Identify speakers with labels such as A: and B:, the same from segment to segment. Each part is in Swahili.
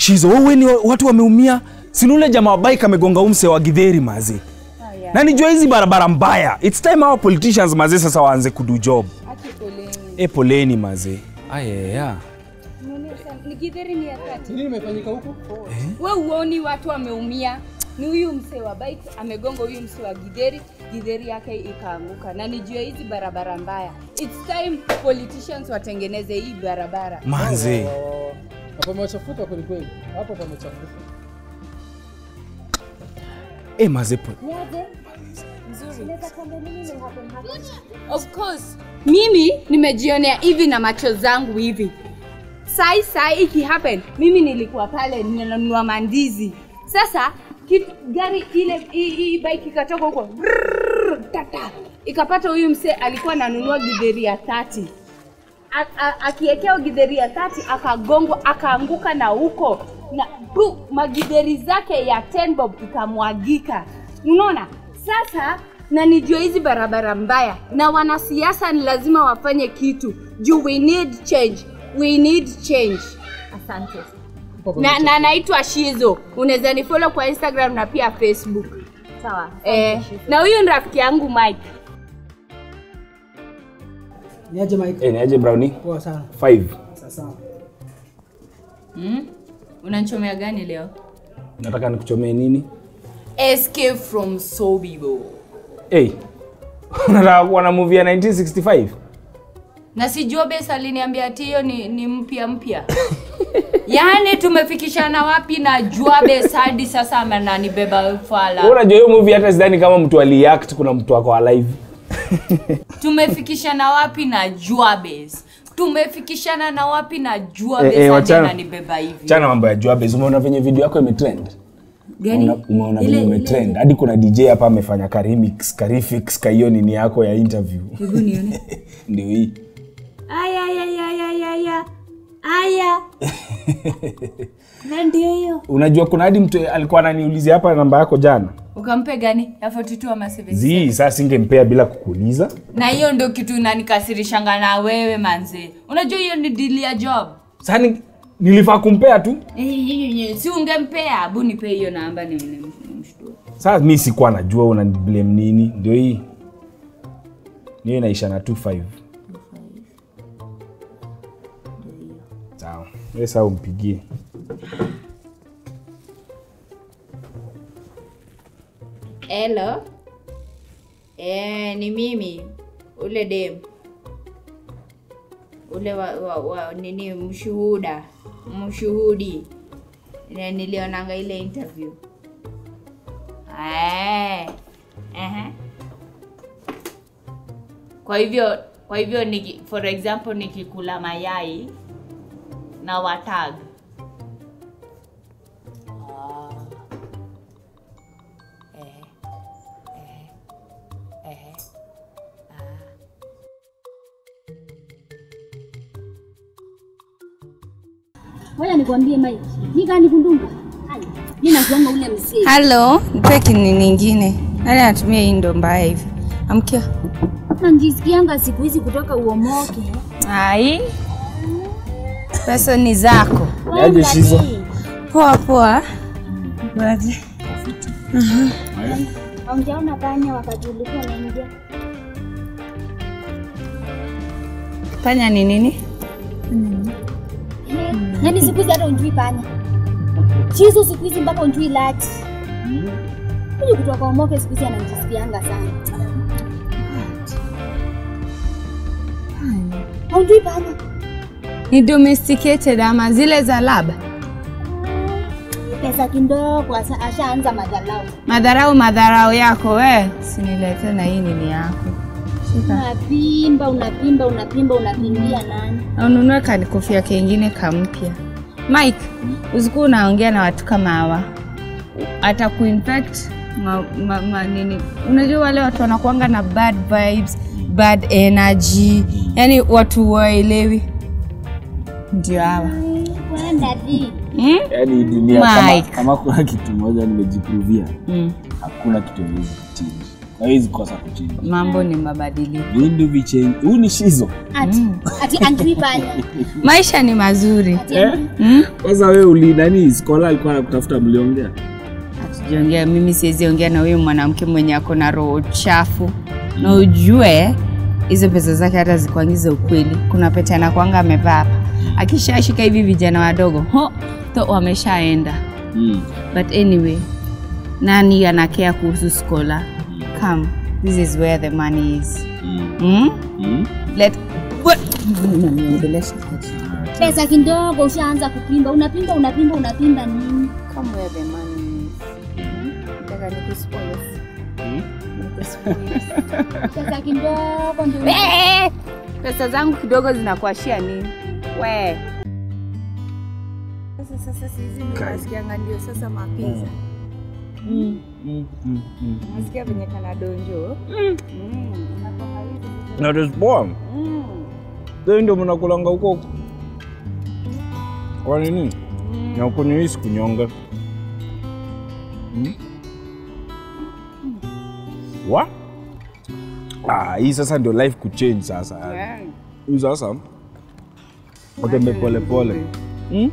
A: shizo wewe ni watu wameumia sinule jamaa wa bike amegonga umse wa gidheri mazi na nijua hizi barabara mbaya its time our politicians mazi sasa waanze kudu job e poleni mazi ayaya
B: Nikidheri ni ya kati.
C: Nini imefanyika huku?
B: We uoni watu wameumia? Ni huyu msee wa bike amegonga huyu msee wa gidheri, gidheri yake ikaanguka, na ni juu ya hizi barabara mbaya. It's time politicians watengeneze hii barabara.
A: manzi
C: Oh, na pamechafuka kweli kweli. Hapo pamechafuka.
A: e mazi po
B: Of course, mimi nimejionea hivi na macho zangu hivi. Sai sai iki happen, mimi nilikuwa pale ninanunua mandizi. Sasa kitu, gari ile hii hii bike ikatoka huko brrrr, tata ikapata huyu msee alikuwa ananunua gidheri ya 30 A- a- akiekea gidheri ya 30 akagongwa akaanguka na huko na bu, magidheri zake ya 10 bob ikamwagika unaona sasa na nijua hizi barabara mbaya na wanasiasa ni lazima wafanye kitu juu we need change we need change asante
C: Hapo
B: na, na naitwa shizo unaweza nifollow kwa instagram na pia facebook
D: Sawa.
B: eh, na huyu ni rafiki yangu mike
E: Niaje Mike?
A: e, niaje browni
E: Poa sana.
A: 5
E: Sasa.
B: mm? unanchomea gani leo
A: nataka nikuchomee nini
B: escape from sobibo
A: hey. unataka kuwa na movie ya 1965
B: na si Jobes aliniambia ati hiyo ni, ni mpya mpya yaani tumefikishana wapi na Jobes hadi sasa amenanibeba
A: Wewe
B: fala
A: unajua hiyo movie hata sidhani kama mtu aliact kuna mtu ako alive
B: tumefikishana wapi na Jobes tumefikishana na wapi na Jobes
A: Eh, eh,
B: hadi
A: wachana.
B: ananibeba hivi
A: chana mambo ya Juabez umeona venye video yako imetrend
B: gani
A: Umeona- umeona
B: Ile-
A: venye
B: ile-
A: imetrend hadi kuna dj hapa amefanya karimix karifix ka hiyo nini yako ya interview
B: hebu nione
A: ndio hii
B: aya aya aya aya aya aya na ndio hiyo
A: unajua kuna hadi mtu alikuwa ananiulizia hapa namba yako jana
B: ukampe gani ya 42 ama 76
A: zii saa singempea bila kukuuliza
B: na hiyo ndio kitu inanikasirishanga na wewe manze unajua hiyo ni dili ya job
A: saa ni- nilifaa kumpea tu
B: si ungempea abu nipe hiyo namba ni- ni- nimshtue
A: saa mi sikuwa najua unaniblame nini ndio hii niyo inaisha na 25 sawa we saa umpigie
B: Hello. Eh, ni mimi ule dem ule wa, wa, wa nini mshuhuda mshuhudi Ile nilionanga ile interview eh. Ehe. Kwa hivyo kwa hivyo niki, for example nikikula mayai na watag
D: Ngoja nikwambie Mike. Mimi kani kundunga. Hai. Mimi nakuanga ule msee.
F: halo nipe kini nyingine nani anatumia hii ndo mbaya hivi amkia
D: Na njisikianga siku hizi kutoka uomoke.
F: ai pesa ni zako
D: Wewe
A: Yaje Shizo?
D: mtalii.
F: poa poa Baje.
D: Haujaona panya wakati ulikuwa unaingia?
F: panya ni nini
D: Eh, Yaani siku hizi hata unjui panya. Chizo siku hizi mpaka unjui lati. Huyu kutoka uomoke siku hizi ananijisikianga sana. Haujui panya?
F: ni domesticated ama zile za laba
D: Pesa kidogo asa- ashaanza madharau.
F: madharau madharau yako we sinilete na hii nini yako shika
D: Unapimba, unapimba, unapimba, unapimbia nani?
F: Na ununue kanikofia kengine kampya mike usikuwa unaongea na watu kama hawa atakuinfect ma, ma, ma, nini unajua wale watu wanakuanga na bad vibes bad energy yani watu waelewi ndio hawa
D: Kwenda di.
F: hmm?
A: yaani dunia kama,
F: Mike.
A: kama kuna kitu moja nimejipruvia
F: mm.
A: hakuna kitu haiwezi kuchange hawezi kosa kuchinja
F: mambo ni mabadiliko
A: vindu vichenji huu ni shizo
D: Ati, ati andui panya.
F: maisha ni mazuri
D: Ati
A: Eh?
D: andui.
F: mm?
A: kwanza we uli nani skola alikuwa nakutafuta mliongea
F: Hatujaongea, mimi siwezi ongea na huyu mwanamke mwenye ako na roho chafu, na ujue hizo pesa zake hata zikuangiza ukweli. Kuna pete anakwanga amevaa hapa, akishashika hivi vijana wadogo ho to wameshaenda.
A: mm.
F: But anyway, nani anakea kuhusu skola? Come, this is where the money is.
A: Mm.
F: Mm?
A: Mm.
F: Let What? Unaniongelesha aje?
D: Pesa kidogo ushaanza kupimba, unapimba unapimba unapimba nini?
F: Come where the money is. Nataka nikuspoil.
A: Mm.
F: Nikuspoil.
D: Pesa kidogo ndio.
F: Eh, pesa zangu kidogo zinakuashia nini we sasa sasa sihizi nasikianga ndio sasa mapiza
A: Mm. Mm. Mm. Mm.
F: nasikia venye kana donjo Mm, inakuwa hivi sasa.
A: na despoa
F: Mm,
A: Sasa ndio mnakulanga huko huko. Kwa nini?
F: mm.
A: Na huko ni hii kunyonga. Hmm? Wa? Ah, hii sasa ndio life kuchange sasa.
F: Yeah.
A: Hii sasa utembe pole pole. Hmm?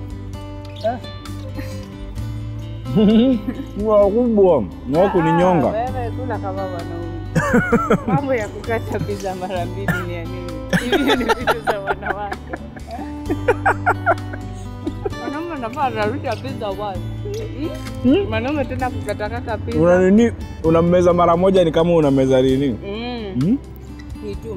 A: Ni wakubwa, ni wako ni
F: Ah,
A: nyonga.
F: wewe kula kama wanaume mambo ya kukata pizza mara mbili ni ya nini hivi ni vitu za wanawake mwanaume anafaa anarusha pizza wazi
A: Hmm?
F: mwanaume tena kukatakata pizza
A: Una nini? Unameza mara moja ni kama unameza nini?
F: Mm,
A: Hmm?
F: kitu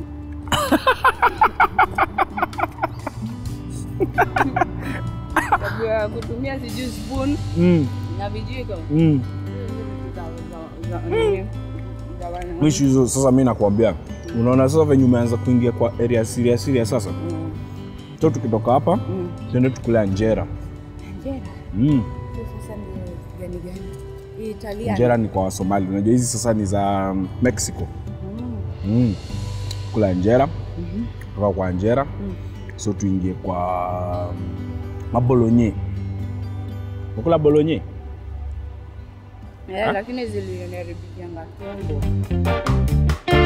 F: tabia ya kutumia sijui spoon
A: Mm.
F: na vijiko
A: Mm.
F: Za- za- za- nini? Za wanawake.
A: Mwisho hizo sasa mi nakwambia. Unaona sasa venye umeanza kuingia kwa area serious serious sasa.
F: Mm,
A: So tukitoka hapa
F: mm.
A: tuende tukule Anjera.
F: Angela,
A: Mm.
F: hiyo sasa ni gani gani? Hii Italiano.
A: Anjera ni kwa Wasomali. Unajua hizi sasa ni za um, Mexico.
F: Mm,
A: Mm. Kula Anjera,
F: mhm.
A: kutoka kwa Anjera.
F: Mm.
A: So tuingie kwa um, mabolonye. Ukula bolonye?
F: Eh, lakini ziliniharibia tumbo.